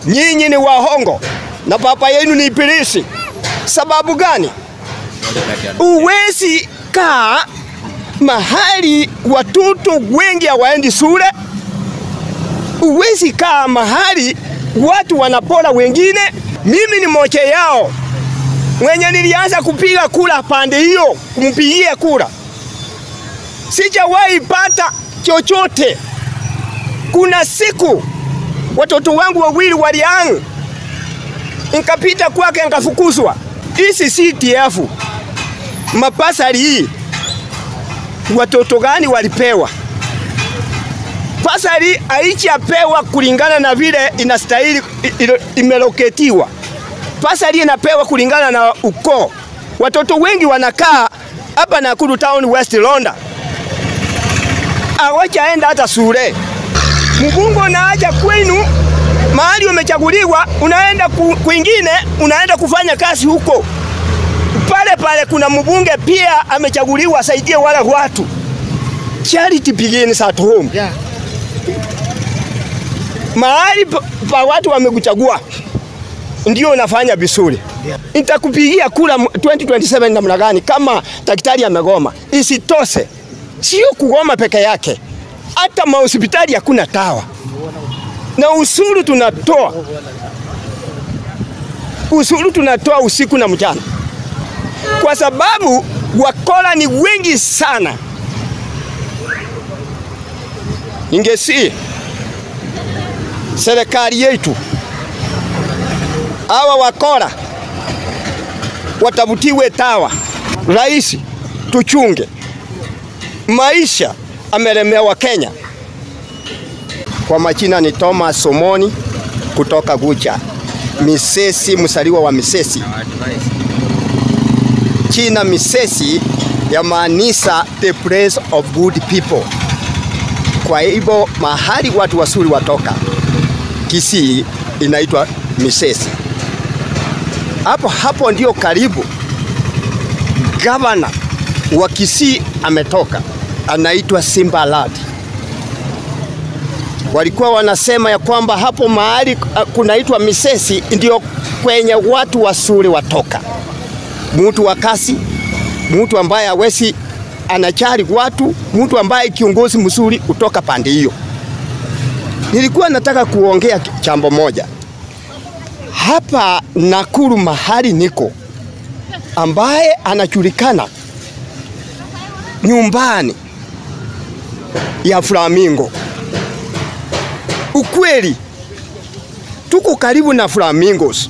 nyinyi ni wahongo na baba yenu ni ibilisi. Sababu gani? Uwezi kaa mahali watoto wengi hawaendi shule. Uwezi kaa mahali watu wanapora wengine. Mimi ni moja yao mwenye nilianza kupiga kura pande hiyo, kumpigia kura, sijawahi pata chochote. Kuna siku watoto wangu wawili waliang, nikapita kwake nikafukuzwa. Isi CTF mapasari hii watoto gani walipewa? Pasari haichapewa kulingana na vile inastahili imeloketiwa. Pasari inapewa kulingana na ukoo. Watoto wengi wanakaa hapa Nakuru Town West Londa, hawajaenda hata shule. Mbunge unaacha kwenu mahali umechaguliwa, unaenda ku, kwingine unaenda kufanya kazi huko pale pale. Kuna mbunge pia amechaguliwa asaidie wale watu. Charity begins at home. Yeah. Mahali pa, pa watu wamekuchagua ndio unafanya vizuri. Nitakupigia kura 2027 namna gani kama daktari amegoma? Isitoshe, sio kugoma peke yake, hata mahospitali hakuna dawa na usuru tunatoa, usuru tunatoa usiku na mchana, kwa sababu wakora ni wengi sana. Ningesi serikali yetu hawa wakora watafutiwe tawa. Rais, tuchunge maisha, amelemewa Kenya. Kwa majina ni Thomas Somoni kutoka Gucha, Misesi, msaliwa wa Misesi. China Misesi yamaanisha the place of good people. Kwa hivyo mahali watu wazuri watoka, Kisii inaitwa Misesi. Hapo hapo ndio karibu gavana wa Kisii ametoka, anaitwa Simba Lad. Walikuwa wanasema ya kwamba hapo mahali kunaitwa Misesi ndio kwenye watu wazuri watoka, mtu wa kasi, mtu ambaye hawezi anachari watu, mtu ambaye kiongozi mzuri kutoka pande hiyo. Nilikuwa nataka kuongea jambo moja hapa Nakuru mahali niko, ambaye anajulikana nyumbani ya Flamingo. Ukweli tuko karibu na flamingos.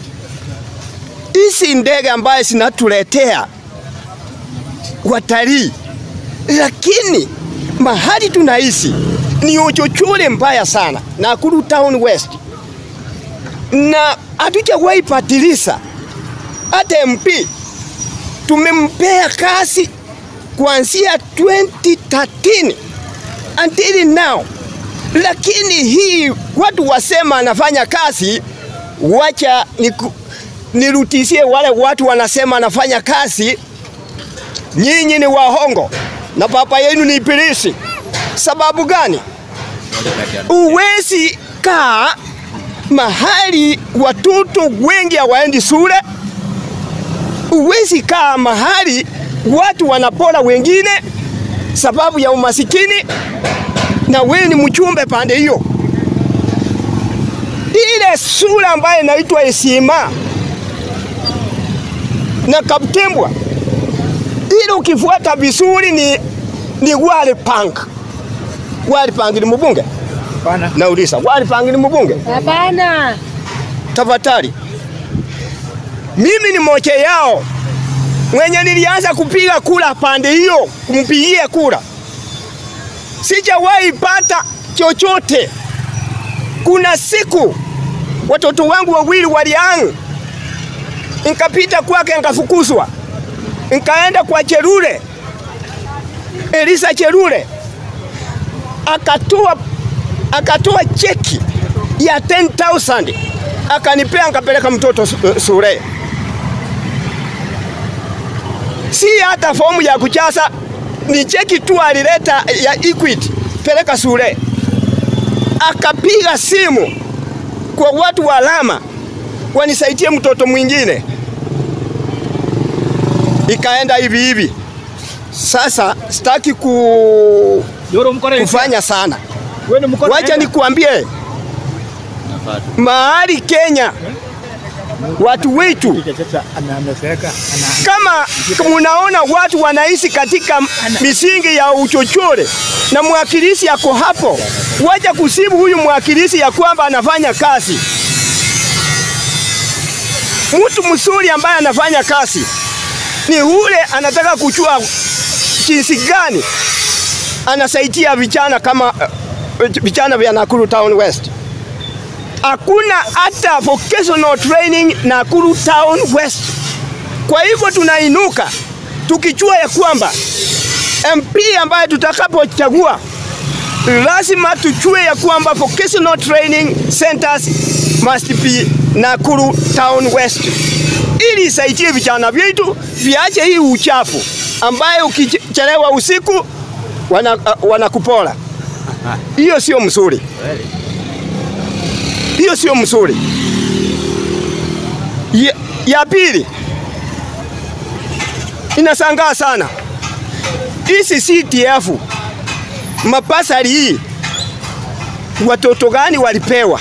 Hizi ndege ambaye zinatuletea watalii, lakini mahali tunaishi ni uchochole mbaya sana, Nakuru Town West, na hatujawahi patilisa. Hata MP tumempea kazi kuanzia 2013 until now, lakini hii watu wasema anafanya kazi, wacha niku, nirutisie wale watu wanasema anafanya kazi. Nyinyi ni wahongo na baba yenu ni ibilisi. Sababu gani? Uwezi kaa mahali watoto wengi hawaendi shule. Uwezi kaa mahali watu wanapora wengine sababu ya umasikini, na wewe ni mchumbe pande hiyo. Ile sura ambayo inaitwa Esima na Kaptembwa, ile ukifuata vizuri ni, ni Wali Punk. Wali Punk ni mbunge? Hapana. Nauliza, Wali Punk ni mbunge? Hapana. Tafadhali, mimi ni moja yao mwenye nilianza kupiga kura pande hiyo, kumpigia kura, sijawahi pata chochote. Kuna siku watoto wangu wawili waliang, nikapita kwake nikafukuzwa, nikaenda kwa Cherure, Elisa Cherure akatoa akatoa cheki ya 10,000 akanipea, nikapeleka mtoto shule. Si hata fomu ya kujaza, ni cheki tu alileta ya Equity, peleka shule. Akapiga simu kwa watu wa alama wanisaidie mtoto mwingine. Ikaenda hivi hivi. Sasa sitaki ku, Yoro mkono kufanya sana, Wewe ni mkono. wacha nikuambie mahali Kenya watu wetu Sasa anaameseka. Ana kama munaona watu wanaishi katika misingi ya uchochole na mwakilishi yako hapo, wacha kusibu huyu mwakilishi ya kwamba anafanya kazi. Mtu mzuri ambaye anafanya kazi ni ule anataka kujua jinsi gani anasaidia vijana kama uh, vijana vya Nakuru Town West. Hakuna hata vocational training Nakuru Town West. Kwa hivyo tunainuka tukijua ya kwamba MP ambaye tutakapochagua lazima tujue ya kwamba vocational training centers must be Nakuru Town West, ili isaidie vijana vyetu viache hii uchafu ambaye ukichelewa usiku wana, uh, wanakupora. Hiyo sio mzuri, hiyo sio mzuri. Ya, ya pili inasangaa sana hizi CTF mapasari hii, watoto gani walipewa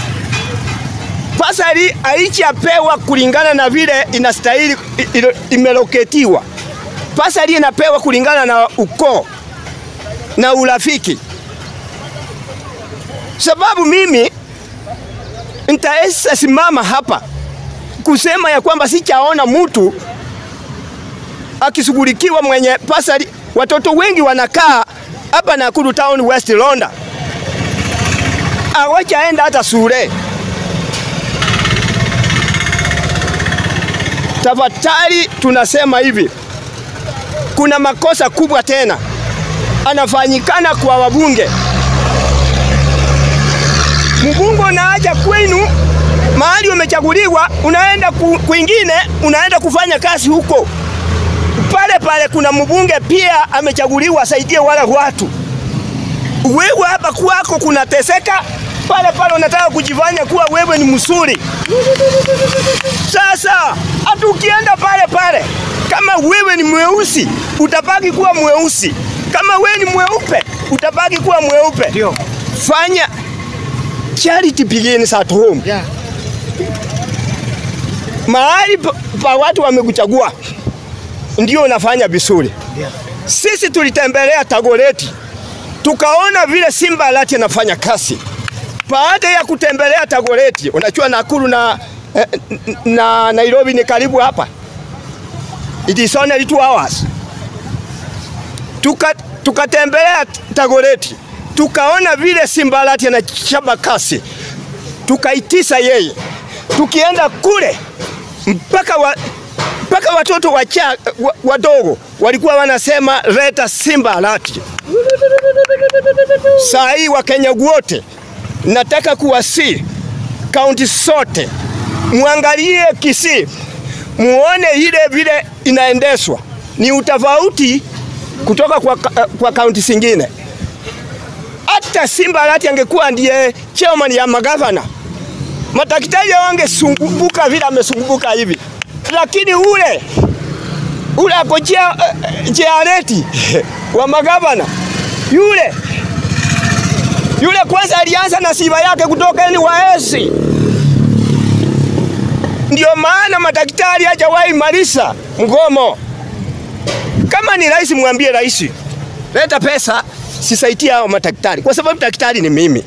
pasari? Haichapewa kulingana na vile inastahili i- i- imeloketiwa. Pasari inapewa kulingana na ukoo na urafiki. Sababu mimi nitaweza simama hapa kusema ya kwamba sichaona mtu akishughulikiwa mwenye pasari. Watoto wengi wanakaa hapa Nakuru Town West Londa, hawajaenda hata shule. Tafadhali tunasema hivi, kuna makosa kubwa tena anafanyikana kwa wabunge. Mbunge unaaja kwenu mahali umechaguliwa, unaenda ku, kwingine, unaenda kufanya kazi huko pale pale kuna mbunge pia amechaguliwa asaidie wale watu. Wewe hapa kwako kunateseka, pale pale unataka kujifanya kuwa wewe ni msuri. Sasa hata ukienda pale pale, kama wewe ni mweusi utabaki kuwa mweusi, kama wewe ni mweupe utabaki kuwa mweupe. Ndio. Fanya charity begins at home. Yeah. Mahali pa, pa watu wamekuchagua ndio unafanya vizuri. Yeah. Sisi tulitembelea Tagoreti tukaona vile Simba Alati anafanya kazi. Baada ya kutembelea Tagoreti, unajua Nakuru na, eh, na Nairobi ni karibu hapa, it is only two hours. Tuka, tukatembelea Tagoreti tukaona vile Simba Alati anachapa kazi, tukaitisa yeye, tukienda kule mpaka wa, mpaka watoto wacha, wa, wadogo walikuwa wanasema leta Simba Alati. Saa hii Wakenya wote nataka kuwasi kaunti zote muangalie Kisii, muone ile vile inaendeshwa ni utofauti kutoka kwa, kwa kaunti zingine. Hata Simba Alati angekuwa ndiye chairman ya magavana, madaktari wangesumbuka vile amesumbuka hivi, lakini ule ule ako jeareti wa magavana yule yule kwanza alianza na sifa yake kutoka ni waesi. Ndio maana madaktari hajawahi maliza mgomo. Kama ni rais, mwambie rais, leta pesa sisaidia hao madaktari, kwa sababu daktari ni mimi.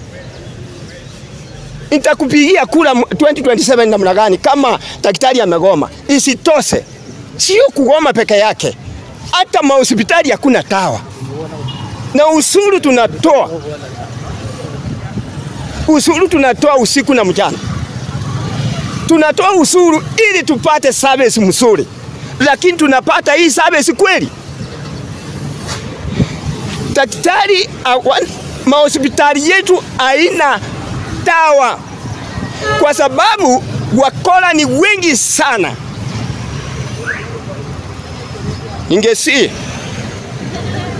Nitakupigia kura 2027 namna gani kama daktari amegoma? Isitoshe, sio kugoma peke yake, hata mahospitali hakuna dawa na usuru tunatoa usuru tunatoa usiku na mchana, tunatoa usuru ili tupate service mzuri, lakini tunapata hii service kweli? Daktari mahospitali yetu haina dawa kwa sababu wakora ni wengi sana. Ningesi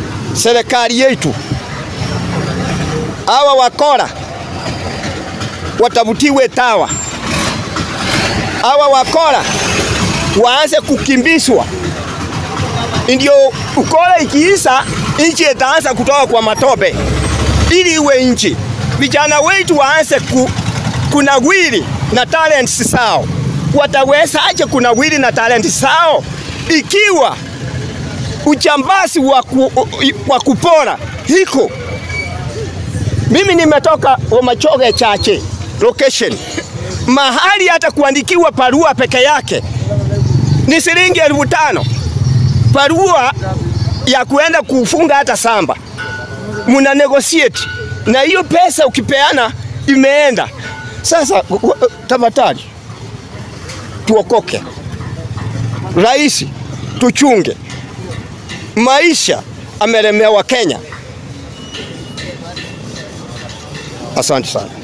serikali yetu hawa wakora watafutiwe tawa, hawa wakora waanze kukimbizwa, ndio ukora ikiisha, nchi itaanza kutoka kwa matope ili iwe nchi. Vijana wetu waanze ku, kunawiri na talents zao. Watawezaje kunawiri na talents zao ikiwa uchambazi wa, ku, wa kupora hiko? Mimi nimetoka Omachoge Chache location, mahali hata kuandikiwa barua peke yake ni shilingi elfu tano barua ya kuenda kufunga hata samba, muna negotiate na hiyo pesa, ukipeana imeenda. Sasa tafadhali tuokoke, rais, tuchunge maisha, amelemewa Kenya. Asante sana.